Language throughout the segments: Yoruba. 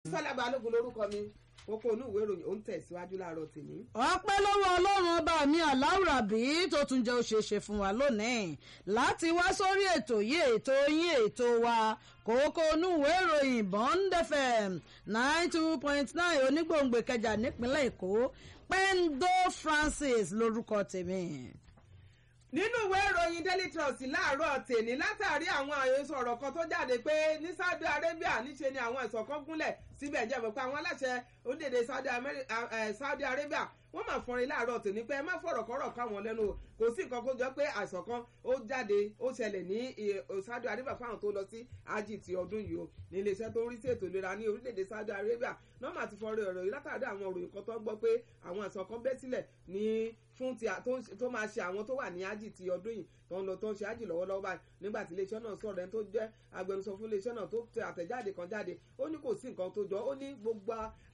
sọlá balógun lórúkọ mi kókó inú ìwé ìròyìn ó ń tẹ̀síwájú láàárọ̀ tèmi. ọpẹ́ lọ́wọ́ ọlọ́run ọba mi aláwùrábí tó tún jẹ́ òṣèṣe fún wa lónìí láti wá sórí ètò yìí ètò yín ètò wa kókó inú ìwé ìròyìn bond fm nine two point nine onígbòǹgbò kẹjà nípínlẹ̀ èkó pendo francis lórúkọ tèmi nínú ìwé ìròyìn daily trust láàárọ̀ tèmi látàrí àwọn àyẹ̀sọ ọ̀rọ̀ kan tó jáde pé ní saudi arabia níṣe ni àwọn ẹ̀sọ̀ kan gúnlẹ̀ síbẹ̀ jẹ́ mọ̀ pé àwọn aláṣẹ orílẹ̀-èdè saudi arabia wọ́n máa fọrin láàárọ̀ tèmi pé ẹ má fọ̀rọ̀ kọ́rọ̀ káwọn lẹ́nu o kò sí nǹkan kó jọ pé àìsàn kan ó jáde ó ṣẹlẹ̀ ní saudi arabia fáwọn tó lọ sí hajj ti ọdún yìí o ní iléeṣẹ́ tó ń rí sí ètò ìlera ní orílẹ̀-èdè saudi arabia nọ́ọ̀mà ti fọrin ọ̀rọ̀ yìí látàrí àwọn òròyìn kan tó gbọ́ pé àwọn àìsàn kan bẹ́ sílẹ̀ ní fún ti tó máa ṣe àwọn tó wà ní ájì ti ọdún yìí tó ń lọ tó ń ṣe ájì lọ́wọ́lọ́wọ́ báyìí nígbà tí iléeṣẹ́ náà sọ̀rọ̀ ẹni tó jẹ́ agbẹnusọ fún iléeṣẹ́ náà tó tẹ àtẹ̀jáde kan jáde ó ní kò sí nǹkan tó jọ ó ní gbogbo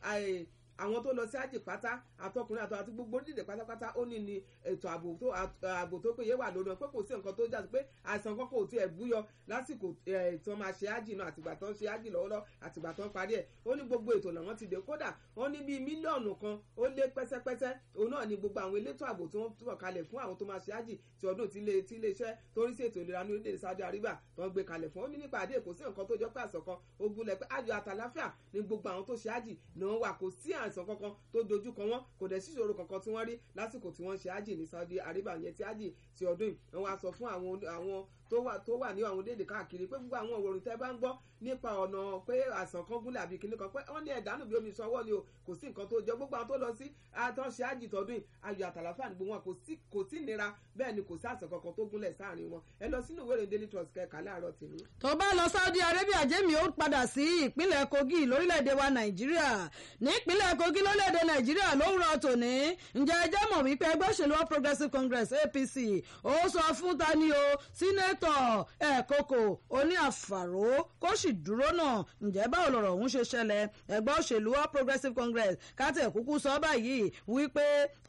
àwọn tó lọ sí ájì pátá àtọkùnrin àtọ àti gbogbo orílẹ̀-èdè pátápátá ó ní ní ètò ààbò tó ààbò tó péye wà lónà pé kò sí nǹkan tó jáde pé àìsàn kan kò tiẹ̀ búyọ lásìkò tó máa ṣe ájì náà àtìgbà tó ń ṣe ájì lọ́wọ́lọ́ àtìgbà tó ń parí ẹ̀ ó ní gbogbo ètò làwọn ti dé kódà wọ́n ní bíi mílíọ̀nù kan ó lé pẹ́sẹ́pẹ́sẹ́ òun náà ni gbogbo àwọn elétò ààbò tí wọ́n túbọ̀ kalẹ̀ fún àwọn tó máa ṣe ájì ti ọdún tí iléeṣẹ́ tó rí sí ètò ìlera ní orílẹ̀-èdè Saudi Arabia tó ń gbé kalẹ̀ fún ó ní nípa àdé kò sí nǹkan tó jọ pé àìsàn kan ó gúnlẹ̀ pé ayọ̀ àtàláfíà ní gbogbo àwọn tó ṣe ájì ni wọ́n wà kò sí àìsàn kankan tó dojú kọ wọ́n kò dẹ̀ síṣòro kankan tí wọ́n rí lásìkò tí wọ́n ṣe ájì ní Saudi Arabia yẹn ti ájì ti ọdún yìí wọ́n wá sọ fún àwọn àwọn tó wà tó wà ní àwọn orílẹ̀-èdè káàkiri pé gbogbo àwọn òwòrán tẹ́ bá ń gbọ́ nípa ọ̀nà pé àìsàn kan gúnlẹ̀ àbí kìnnì kan pé wọ́n ní ẹ̀dánù bí omi ìṣọwọ́ ni o kò sí nǹkan tó jọ gbogbo àwọn tó lọ sí àtọ́ṣe ájì tọdún yìí ayọ̀ àtàlàfíà nígbò wọn kò sí nira bẹ́ẹ̀ ni kò sí àìsàn kankan tó gúnlẹ̀ sáàrin wọn ẹ lọ sínú ìwé ìròyìn daily trust kẹka láàárọ̀ tèmi. tó bá lọ Saudi Arabia jẹ́mi ó padà sí ìpínlẹ̀ Kogi lórílẹ̀‐èdè wa Nàìjíríà nípínlẹ̀ Kogi lórílẹ̀‐èdè Nàìjíríà ló ń rọ tòní ǹjẹ́ ẹ jẹ́ mọ̀ wípé ẹgbẹ́ òṣèlú All Progressives Congress APC ó sọ fún tani o sínétọ̀ ẹ̀kọ́kọ̀ oní àfàró kó sì dúró náà ǹjẹ́ báwo lọ̀rọ̀ ọ̀hún ṣe ṣẹlẹ̀ ẹgbẹ́ òṣèlú All Progressives Congress kátẹ̀ kúkú sọ báyìí wípé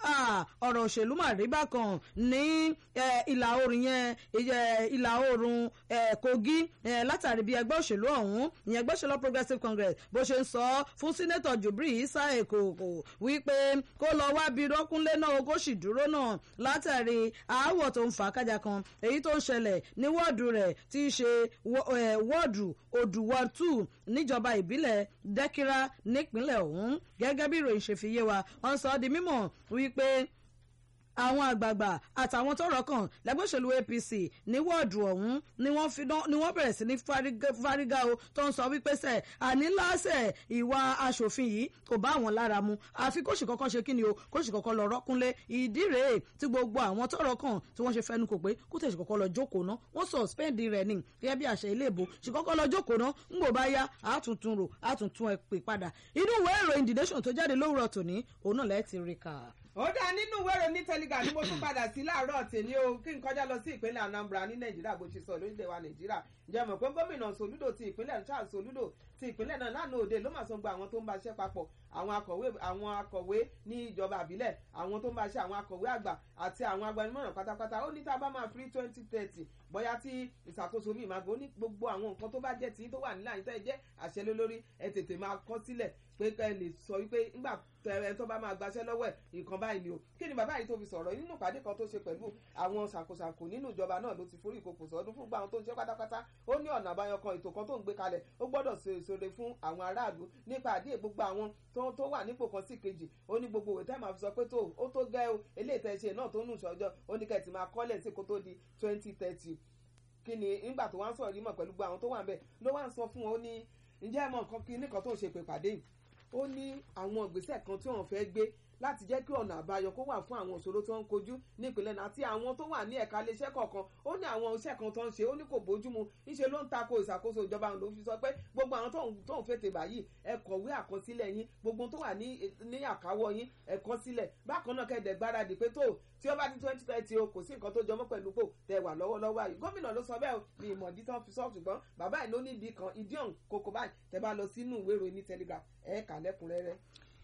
ọ̀rọ̀ òṣèlú mà rí bákan ní ìlà oòrùn yẹn ìlà oòrùn Kogi látàrí bí ẹgbẹ́ òṣèlú ọ̀hún ìyẹn ẹgbẹ́ òṣèlú All Progressives Congress bó ṣe ń sọ fún sínétọ̀ Jubril Isa Ekoko wípé kó lọ wá bí rọ́kúnlé náà kó sì dúró náà látàrí aáwọ̀ tó ń fà kájà kan èyí tó ń ṣẹlẹ̀ ní wọ́ọ̀dù rẹ̀ tí í ṣe wọ́ọ̀dù odùwọ̀ two níjọba ìbílẹ̀ dẹ́kírá nípínlẹ̀ ọ̀hún gẹ́gẹ́ bí ìròyìn ṣe fi yé wa wọ́n sọ ọ́ di mímọ̀ wípé àwọn àgbààgbà àtàwọn tọ́rọ̀ kàn lẹ́gbẹ́ òṣèlú APC ní wọ́ọ̀dù ọ̀hún ni wọ́n fi ni wọ́n bẹ̀rẹ̀ sí ní fárígá o tó ń sọ wípé sẹ̀ àní láṣẹ̀ ìwà aṣòfin yìí kò bá àwọn lára mu àfi kóṣì kọ́kọ́ ṣe kíni o kóṣì kọ́kọ́ lọ rọ́kúnlé ìdí rèé tí gbogbo àwọn tọ́rọ̀ kàn tí wọ́n ṣe fẹ́nu kò pé kó tẹ̀sí kọ́kọ́ lọ jókòó ná wọ́n suspend rẹ̀ ní gẹ́gẹ́ bí àṣẹ ilé ìbò ṣì kọ́kọ́ lọ jókòó ná ń bò bá yá àtúntún rò àtúntún ẹ pè padà inú ìwé ìròyìn The Nation tó jáde lówùrọ̀ tòní òun náà lẹ́ẹ̀ ti rí kà ó dá nínú ìwé ìròyìn telegram ni mo tún padà sí láàárọ̀ tèmi o kí n kọjá lọ sí ìpínlẹ̀ Anambra ní Nàìjíríà bó ṣe sọ lórílẹ̀ wa Nàìjíríà ǹjẹ́ mọ̀ pé gómìnà Soludo ti ìpínlẹ̀ Charles Soludo ti ìpínlẹ̀ náà lánàá òde ló máa sọ gba àwọn tó ń bá iṣẹ́ papọ̀ àwọn akọ̀wé àwọn akọ̀wé ní ìjọba àbílẹ̀ àwọn tó ń bá iṣẹ́ àwọn akọ̀wé àgbà àti àwọn agbanimọ̀ràn pátápátá ó ní tá a bá máa free twenty thirty bóyá tí ìṣàkóso mi máa gbó ní gbogbo àwọn nǹkan tó bá jẹ́ tí tó wà nílẹ̀ àyíntẹ́ ẹ jẹ́ àṣẹ lólórí ẹ tètè máa kọ sílẹ̀ pé ẹ lè sọ wípé ńgbà ẹ tó bá máa gbaṣẹ́ lọ́wọ́ ẹ̀ nǹkan báyìí ni o kí ni bàbá yìí tó fi sọ̀rọ̀ nínú ìpàdé kan tó ṣe pẹ̀lú àwọn ṣàkóṣàkó nínú ìjọba náà ló ti forí ìkòkò sọdún fún gbà àwọn tó ń ṣe pátápátá ó ní ọ̀nà àbáyọ kan ètò kan tó ń gbé kalẹ̀ ó gbọ́dọ̀ ṣe ìṣòro fún àwọn aráàlú nípa àdé gbogbo àwọn tó wà nípò kan sí kejì ó ní gbogbo òwe tẹ́ máa fi sọ pé tó ó tó gẹ́ o eléyìí tẹ́ ṣe náà tó nù sọ́jọ́ ó ní kẹ́ ti máa kọ́lẹ̀ sí kó tó di twenty thirty kí ni nígbà tó wá ń sọ̀rọ̀ yìí mọ̀ pẹ̀lú gbogbo àwọn tó wà ń bẹ̀ ló wá ń sọ fún wọn ó ní ǹjẹ́ ẹ mọ̀ nǹkan kí nìkan tó ń ṣe pé pàdé yìí ó ní àwọn ìgbésẹ̀ kan tí wọ́n fẹ́ gbé láti jẹ́ kí ọ̀nà àbáyọ kó wà fún àwọn ìṣòro tó ń kojú nípìnlẹ̀ náà àti àwọn tó wà ní ẹ̀ka iléeṣẹ́ kọ̀ọ̀kan ó ní àwọn iṣẹ́ kan tó ń ṣe ó ní kò bójúmu ńṣe ló ń tako ìṣàkóso ìjọba òun ló fi sọ pé gbogbo àwọn tó ń fètè báyìí ẹ kọ̀wé àkọsílẹ̀ yín gbogbo tó wà ní àkáwọ́ yín ẹ kọ sílẹ̀ bákan náà kẹ́ẹ̀dẹ̀ gbáradì pé tó tí ó bá di twenty thirty o kò sí nǹkan tó jọmọ́ pẹ̀lú pò tẹ wà lọ́wọ́lọ́wọ́ àyè gómìnà ló sọ bẹ́ẹ̀ o ní ìmọ̀dí tán fi sọ ṣùgbọ́n bàbá ẹ̀ ló ní ìdí kan ìdí ọ̀hún kókó báyìí tẹ bá lọ sínú ìwé ìròyìn ní telegraph ẹ̀ kà lẹ́kùnrẹ́rẹ́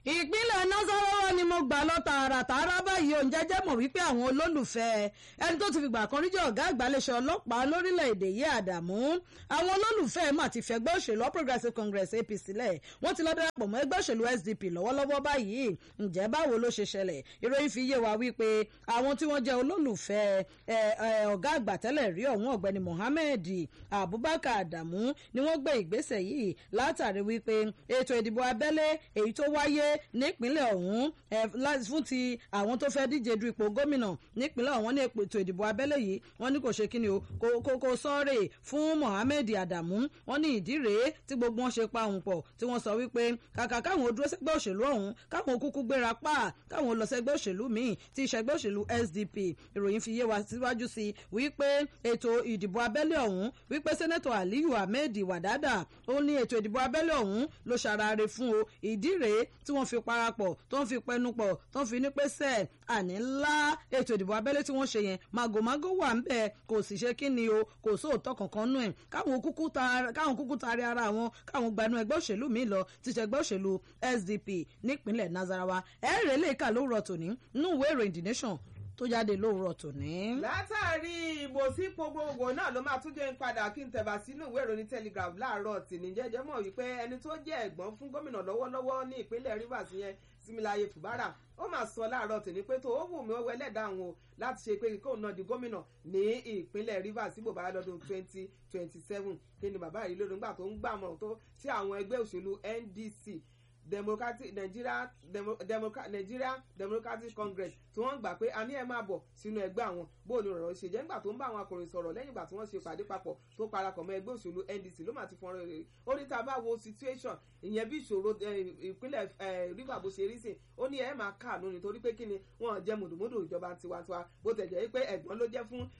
ìpínlẹ̀ nasarawa ni mo gbà lọ tààràtààrà báyìí òun jẹ́jẹ́ mọ̀ wípé àwọn olólùfẹ́ ẹni tó ti fìgbà kan rí jẹ́ ọ̀gá àgbàlẹ̀ṣẹ̀ ọlọ́pàá lórílẹ̀‐èdè yìí àdàmú àwọn olólùfẹ́ mà ti fẹ́gbẹ́ òṣèlú All Progressives Congress APC lẹ̀ wọ́n ti lọ darapọ̀ mọ́ ẹgbẹ́ òṣèlú SDP lọ́wọ́lọ́wọ́ báyìí ǹjẹ́ báwo ló ṣe ṣẹlẹ̀ ìròyìn fi yé wa wípé àwọn tí wọ́n jẹ́ olólùfẹ́ ọ̀gá àgbà tẹ́lẹ̀ rí ọ̀hún ọ̀gbẹ́ni Mohammed Abubakar Adamu ni wọ́n gbé ìgbésẹ̀ yìí látàrí wípé ètò ìdìbò abẹ́lé èyí tó wáyé nípínlẹ̀ ọ̀hún fún ti àwọn tó fẹ́ díje du ipò gómìnà nípínlẹ̀ ọ̀hún ní ètò ìdìbò abẹ́lé yìí wọ́n ní kò ṣe kí ni o kò sọ́ọ̀rẹ̀ fún Mohammed Adamu wọ́n ní ìdí rèé tí gbogbo wọn ṣe pa òun pọ̀ tí wọ́n sọ wípé kàkà káwọn dúró sẹ́gbẹ́ òṣèlú ọ̀hún káwọn kúkú gbéra pa káwọn lọ sẹ́gbẹ́ òṣèlú míì tí ìṣẹ́gbẹ́ òṣèlú SDP ìròyìn fi yé wa síwájú sí wípé ètò ìdìbò abẹ́lé ọ̀hún wípé sẹ́nẹ́tọ̀ Aliyu Ahmed Wadada ó ní ètò ìdìbò abẹ́lé ọ̀hún ló ṣàràrè fún o ìdí rèé tí wọ́n fi parapọ̀ tó ń fi pẹnu pọ̀ tó ń fi ní pé sẹ́ẹ̀ àní ńlá ètò ìdìbò abẹ́lé tí wọ́n ṣe yẹn màgòmágó wà ń bẹ̀ kò sì ṣe kí ni o kò sóòótọ́ kankan nù ẹ̀ káwọn kúkú taari ara wọn káwọn gbanú ẹgbẹ́ òṣèlú mi lọ ti ṣe ẹgbẹ́ òṣèlú SDP nípínlẹ̀ Nasarawa ẹ̀rẹ̀ lè kà lówùrọ̀ tòní nínú ìwé ìròyìn The Nation tó jáde lówùrọ̀ tòní. látàrí ìbò sípò gbogbo náà ló máa tún jẹ́ ń padà kí n tẹ̀bà sínú ìwé ìròyìn Telegraph láàárọ̀ tìní jẹ́jẹ́ mọ̀ wípé ẹni tó jẹ́ ẹ̀gbọ́n fún gómìnà lọ́wọ́lọ́wọ́ ní ìpínlẹ̀ Rivers yẹn Similaye Fubara ó máa sọ láàárọ̀ tòní pé tó ó wù mí ó wẹ lẹ́dàá àwọn o láti ṣe pé kóun náà di gómìnà ní ìpínlẹ̀ Rivers síbò bá lọ́dún twenty twenty seven kí ni bàbá yìí lódún gbà tó ń gbàmọ̀ tó sí àwọn ẹgbẹ́ òṣèlú NDC democratic nigeria Demo, Democrat, nigeria democratic congress tí wọ́n gbà pé a ní ẹ máa bọ̀ sínú ẹgbẹ́ àwọn bó ni ọ̀rọ̀ ṣe jẹ́ nígbà tó ń bá àwọn akọ̀ròyìn sọ̀rọ̀ lẹ́yìn ìgbà tí wọ́n ṣe pàdé papọ̀ tó parapọ̀ mọ́ ẹgbẹ́ òṣèlú ndc ló máa ti fọ́nrán rere ó ní tá a bá wo situation ìyẹn bí ìṣòro ìpínlẹ̀ rivers bó ṣe rí sìn ó ní ẹ máa káàánú nítorí pé kí ni wọ́n jẹ́ mùdùmùdù ìjọba tiwantiwa bó tẹ̀ jẹ́ pé ẹ̀gbọ́n ló jẹ́ fún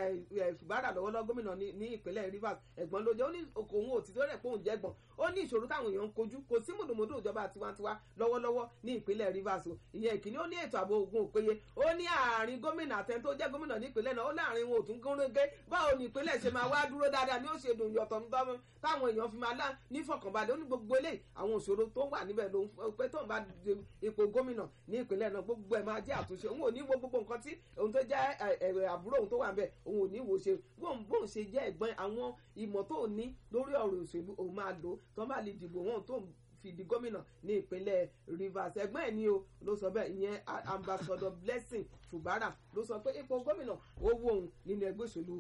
Fubara lọ́wọ́lọ́ gómìnà ní ìpínlẹ̀ rivers ẹ̀gbọ́n ló jẹ́ ó ní òun ò ti tó rẹ̀ pé òun jẹ́gbọ́n ó ní ìṣòro táwọn èèyàn ń kojú kò sí mùdùmùdù ìjọba tiwantiwa lọ́wọ́lọ́wọ́ ní ìpínlẹ̀ rivers o ìyẹn ìkíní ó ní ètò ààbò ogun òpeye ó ní àárín gómìnà àtẹni tó jẹ́ gómìnà ní ìpínlẹ̀ náà ó láàrin wọn ò tún gúnrégé báwo ni ìpínlẹ̀ ṣe máa wá dúró dáadáa ni ó ṣe dùn yọ̀tọ̀ táwọn èèyàn fi máa lá ní fọkànbalẹ̀ ó ní gbogbo eléyìí àwọn òṣòro tó wà níbẹ̀ ló ń pẹ́ tó ń bá ipò gómìnà ní ìpínlẹ̀ náà gbogbo ẹ̀ máa jẹ́ àtúnṣe òun ò ní wo gbogbo nǹkan tí òun tó jẹ́ ẹ̀rẹ̀ àbúrò òun tó wà níbẹ̀ òun ò ní wo ṣe bóun ṣe jẹ́ ẹ̀gbọ́n àwọn ìmọ̀ tó ní lórí ọ̀rọ̀ òṣèlú òun máa lò tó bá lè dìbò wọn tó fi di gómìnà ní ìpínlẹ̀ Rivers ẹgbẹ́ ẹ̀ ní o ló sọ bẹ́ẹ̀ ìyẹn ambassador Blessing Fubara ló sọ pé ipò gómìnà ó wó òun nínú ẹgbẹ́ òṣèlú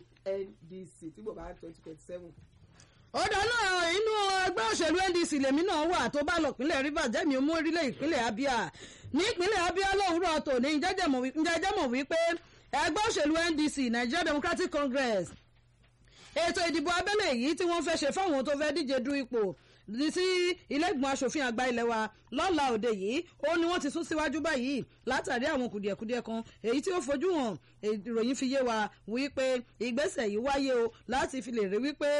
NDC tí bò bá twenty twenty seven ó dáná inú ẹgbẹ́ òṣèlú NDC lèmi náà wà tó bá lọ ìpínlẹ̀ Rivers jẹ́mi ó mú orílẹ̀ ìpínlẹ̀ Abia ní ìpínlẹ̀ Abia lówùúrọ̀ tòní jẹ́jẹ́ mọ̀ wípé ẹgbẹ́ òṣèlú NDC Nigeria Democratic Congress ètò ìdìbò abẹ́lé yìí tí wọ́n fẹ́ ṣe fáwọn tó fẹ́ díje du ipò sí ilé-ìgbìmọ̀ asòfin àgbà ilé wa lọ́la òde yìí ó ní wọ́n ti sún síwájú báyìí látàrí àwọn kùdìẹ̀kudiẹ kan èyí tí ó fojú hàn ìròyìn fi yé wa wípé ìgbésẹ̀ yìí wáyé o láti fi lè rí wípé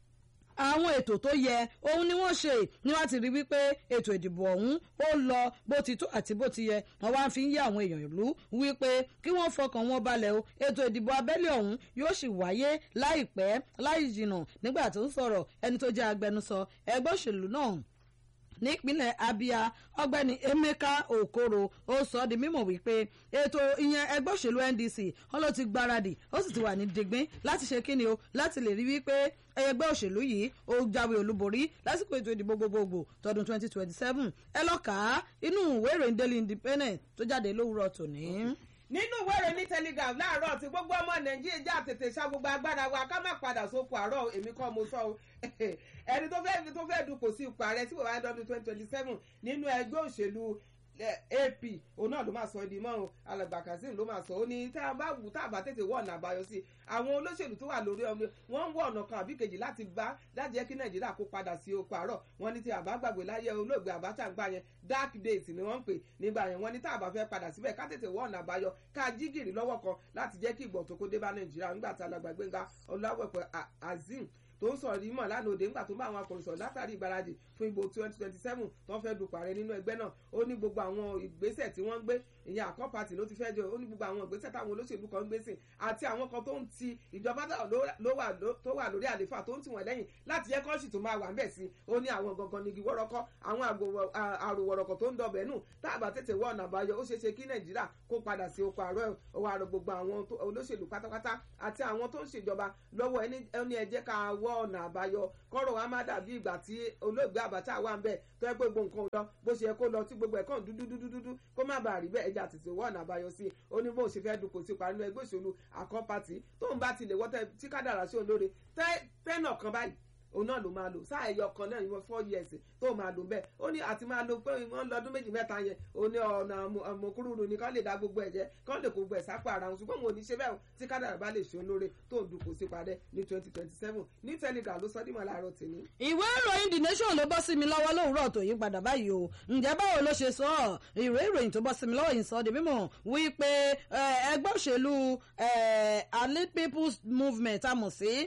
àwọn ètò tó yẹ òun ni wọ́n ṣe ní wọ́n ti rí wípé ètò ìdìbò ọ̀hún ó lọ bó ti tó àti bó ti yẹ wọ́n wá fi ń yé àwọn èèyàn ìlú wípé kí wọ́n fọkàn wọn balẹ̀ o ètò ìdìbò abẹ́lé ọ̀hún yóò sì wáyé láìpẹ́ láì jìnnà nígbà tó ń sọ̀rọ̀ ẹni tó jẹ́ agbẹnusọ ẹgbẹ́ òṣèlú náà nípínlẹ̀ Abia ọ̀gbẹ́ni Emeka Okoro ó sọ di mímọ̀ wípé ètò ìyẹn ẹgbẹ́ òṣèlú NDC wọn ló ti gbáradì ó sì ti wà ní digbín láti ṣe kíni o láti lè rí wípé ẹgbẹ́ òṣèlú yìí ó jáwé olúborí lásìkò ètò ìdìbò gbogbogbò tọdún 2027 ẹ lọ kà á inú ìwé ìròyìn Daily Independent tó jáde lówùúrọ̀ tòní nínú ìwé ìròyìn ní telegraph láàárọ̀ tí gbogbo ọmọ nàìjíríà já tètè ṣá gbogbo agbára wa ká má padà sóko àárọ̀ èmi kọ́ mo sọ o ẹni tó fẹ́ tó fẹ́ dupò sí ipò ààrẹ tí bàbá dọ́dún twenty twenty seven nínú ẹgbẹ́ òṣèlú ap òun náà ló máa sọ ẹdí mọ́ o alàgbà kazeem ló máa sọ ó ní tá a bá wù tá a bá tètè wọ ọ̀nà àbáyọ sí i àwọn olóṣèlú tó wà lórí ọmọ wọn ń wọ ọ̀nà kan àbí kejì láti bá láti jẹ́ kí nàìjíríà kó padà sí oko àárọ̀ wọn ní tí àbá gbàgbé láyé olóògbé àbáta ń gbà yẹn dark days ni wọ́n ń pè nígbà yẹn wọn ní tá a bá fẹ́ padà síbẹ̀ ká tètè wọ ọ̀nà àbáyọ ká jí gìrì lọ́wọ́ kan láti jẹ́ kí ìgbọ̀n tó kó dé bá nàìjíríà nígbà tá alàgbà gbẹ̀ngà ọláwẹ̀pẹ̀ azeem tó ń sọ̀rọ̀ yìí mọ̀ lánàá òde ńgbà tó bá àwọn akọ̀ròyìn sọ̀rọ̀ látàrí ìgbáradì fún ìbò twenty twenty seven tó ń fẹ́ dupò ààrẹ nínú ẹgbẹ́ náà ó ní gbogbo àwọn ìgbésẹ̀ tí wọ́n ń gbé ìyẹn àkọ́ pàtì ló ti fẹ́ jọ ó ní gbogbo àwọn ìgbésẹ̀ táwọn olóṣèlú kan ń gbé sí àti àwọn kan tó ń ti ìjọba tó wà lórí àléfà tó ń tì wọ́n lẹ́yìn láti yẹ kọ́ọ̀ṣì tó máa wà ń bẹ̀ sí ó ní àwọn gangan nigi wọ́rọ́kọ́ àwọn àròwọ̀rọ̀kọ̀ tó ń dọbẹ̀ nù tá a bá tètè wọ ọ̀nà àbáyọ ó ṣeé ṣe kí nàìjíríà kó padà sí oko àárọ̀ òwò àrò gbogbo àwọn olóṣèlú pátápátá àti àwọn tó ń ṣèjọba lọ́wọ́ ẹni ẹ jẹ́ ká wọ ọ̀nà àbáyọ kọ́rọ̀ wa má dàbí ìgbà tí olóògbé Abacha wà ń bẹ̀ tó yẹ pé gbogbo nǹkan ò lọ bó ṣe yẹ kó lọ tí gbogbo ẹ̀ kàn dúdú dúdú dúdú kó má bàa rí bẹ́ẹ̀ ẹja tètè wọ ọ̀nà àbáyọ sí i ó ní bó ṣe fẹ́ dùn kò sí parí nínú ẹgbẹ́ òṣèlú àkọ́ pàtì tóun bá ti lè wọ́tẹ́ tí kádàrá sí olóore tẹ́nà kan báyìí òun náà ló máa lò sáà ẹyọ kan náà ìwọ four years tó máa lò bẹ́ẹ̀ ó ní àti máa lo pé wọ́n lọ́dún méjì mẹ́ta yẹn ó ní ọ̀nà àmọ̀kúrúurú ni kán lè dá gbogbo ẹ̀ jẹ́ kán lè kó gbogbo ẹ̀ sápò ara wọn ṣùgbọ́n wọn ò ní ṣe bẹ́ẹ̀ tí kádàrà bá lè ṣe olóore tó ń dupò sí padẹ́ ní twenty twenty seven ní telegram ló sọ dímọ̀ láàárọ̀ tèmi. ìwé ìròyìn the nation ló bọ́ sí mi lọ́wọ́ lówùúrọ̀ tó yí padà báyìí o ǹjẹ́ báwo ló ṣe sọ ọ́ ìwé ìròyìn tó bọ́ sí mi lọ́wọ́ yìí sọ di mímọ̀ wípé ẹgbẹ́ òṣèlú allied people's movement a mọ̀ sí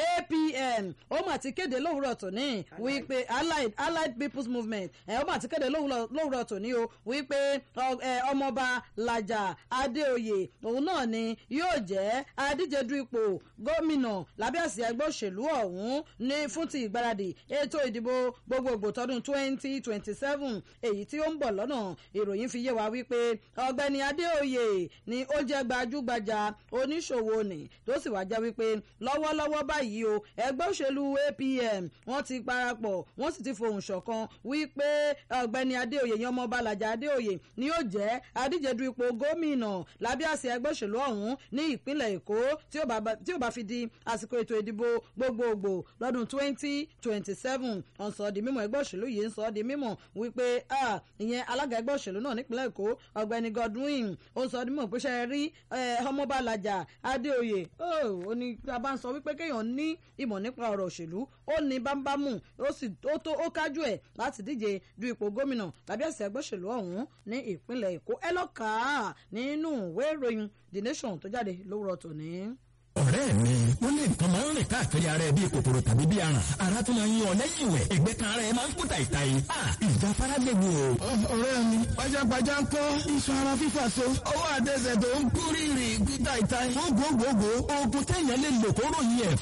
apm ó mà ti kéde lówùúrọ̀ tòní wípé allied allied people's movement ẹ̀ ó mà ti kéde lówùúrọ̀ tòní o wípé ọmọọba làjà adéoyè òun náà ni yóò jẹ́ adíje du ipò gómìnà lábẹ́ àsíá ẹgbẹ́ òṣèlú ọ̀hún ní fún ti ìgbáradì ètò ìdìbò gbogbogbò tọdún twenty twenty seven èyí tí ó ń bọ̀ lọ́nà ìròyìn fi yé wa wípé ọ̀gbẹ́ni adéoyè ni ó jẹ́ gbajúgbajà oníṣòwò ni tó sì wá jẹ́ wípé lọ́wọ́lọ́wọ́ báyìí báyìí o ẹgbẹ́ òṣèlú apm wọ́n ti parapọ̀ wọ́n sì ti fohùn ṣọ̀kan wípé ọ̀gbẹ́ni adéoyè yan ọmọ balaja adéoyè ni yóò jẹ́ adíje du ipò gómìnà lábẹ́ àṣẹ ẹgbẹ́ òṣèlú ọ̀hún ní ìpínlẹ̀ èkó tí ó bá fi di àsìkò ètò ìdìbò gbogbogbò lọ́dún twenty twenty seven ọ̀sán di mímọ̀ ẹgbẹ́ òṣèlú yìí ń sọ di mímọ̀ wípé ìyẹn alága ẹgbẹ́ òṣèlú náà nípínlẹ̀ èkó ọ̀gbẹ́ni godwin ó sọ di mímọ̀ pé ṣe rí ọmọ balaja adéoyè ó ní a bá ń sọ wípé kéèyàn ní ìmọ̀ nípa ọ̀rọ̀ òṣèlú ó ní bámbámù ó sì ó tó ó kájú ẹ̀ láti díje du ipò gómìnà tàbí ẹ̀sẹ̀ ẹgbẹ́sẹ̀lú ọ̀hún ní ìpínlẹ̀ èkó ẹ lọ́ọ́ kà á nínú ìwé ìròyìn the nation tó jáde lówùrọ̀ tòní ọ̀rẹ́ mi wọ́n lé nǹkan máa ń rìn káàkiri ara ẹ bíi kòkòrò tàbí bíi aràn ara tún máa ń yan ọ lẹ́yìn ìwẹ̀ ẹgbẹ́ kan ara ẹ máa ń kú tàìtàì ìjà fara léwu o. ọ̀rẹ́ mi pajápajá ń kọ́ iṣan ara fífà so ọwọ́ àtẹsẹ̀ tó ń kú rírì kú tàìtàì. gbogbogbò oògùn téèyàn lè lò kó ròyìn ẹ̀